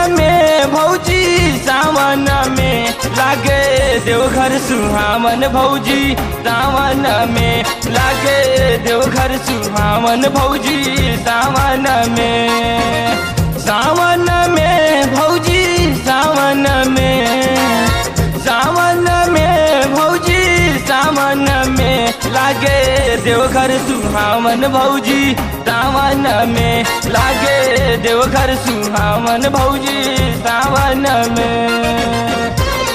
में भौजी सावन में लागे देवघर सुहावन भौजी सावन में लागे देवघर सुहावन भौजी सावन में सावन में भौजी सावन में सावन में भौजी सावन में लागे देवघर सुहावन भौजी सावन में लागे देवघर सुहावन भौजी सावन में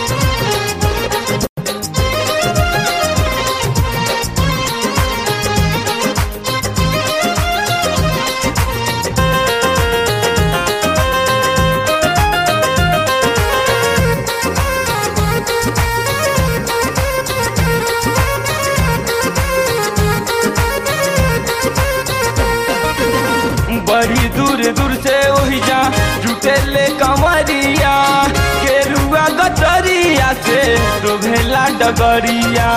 बड़ी दूर दूर से वही जा जुटे ले कमरिया केरुआ गटरिया से तो भेला डगरिया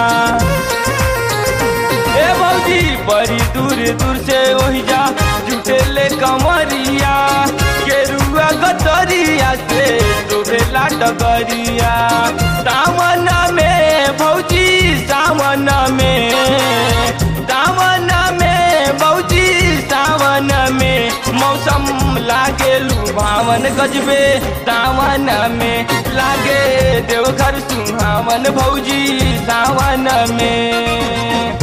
ए भौजी बड़ी दूर दूर से वही जा जुटे ले कमरिया केरुआ गटरिया से तो भेला डगरिया सावन में भौजी सावन में सावन में भौजी सावन में मौसम लागे लुभावन गजबे सावन में लागे देवघर सुहावन भौजी सावन में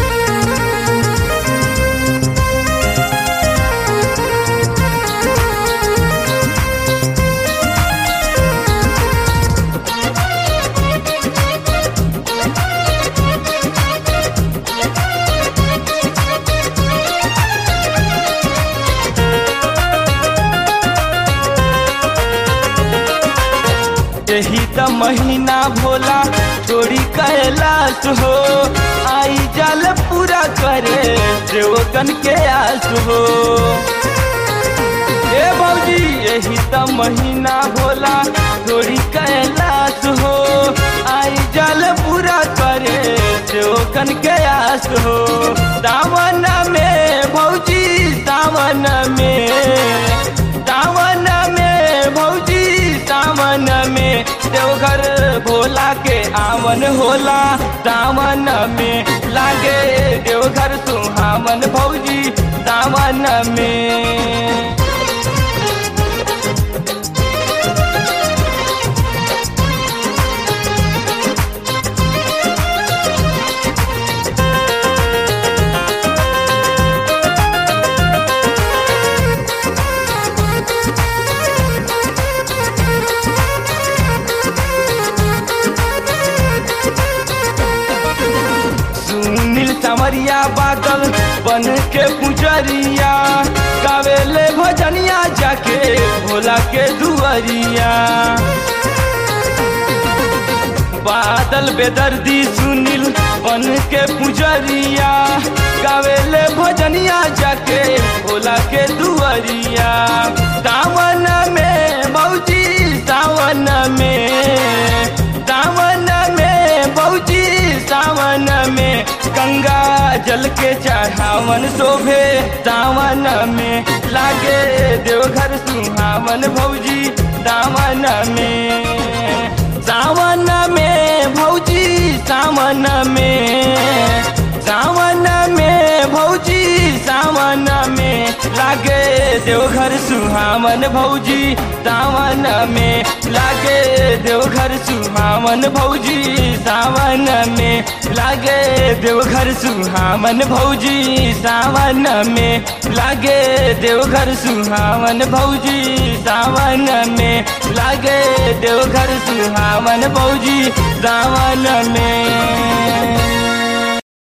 यही त महीना भोला चोरी कैलाश हो आई जल पूरा करे देवकन के आस हो ए भौजी यही त महीना भोला चोरी कैलाश हो आई जल पूरा करे देवकन के आस हो दामन में भौजी दामन में दामन में भौजी सावन में देवघर भोला के आवन होला दामन में लागे देवघर सुहावन भौजी दामन में सुनील समरिया बादल बन के पुजरिया गावेले भजनिया जाके भोला के दुआरिया बादल बेदर्दी सुनील बन के पुजरिया गावेले भजनिया जाके भोला के दुआरिया सावन में भौजी सावन में सावन में भौजी सावन में गंगा जल के चढ़ावन शोभे सावन में लागे देवघर सुहावन भौजी सावन में सावन में भौजी सावन में सावन में भौजी सावन में लागे देवघर सुहावन भौजी सावन में लागे देवघर सुहावन भौजी सावन में लागे देवघर सुहावन भौजी सावन में लागे देवघर सुहावन भौजी सावन में लागे देवघर सुहावन भौजी सावन में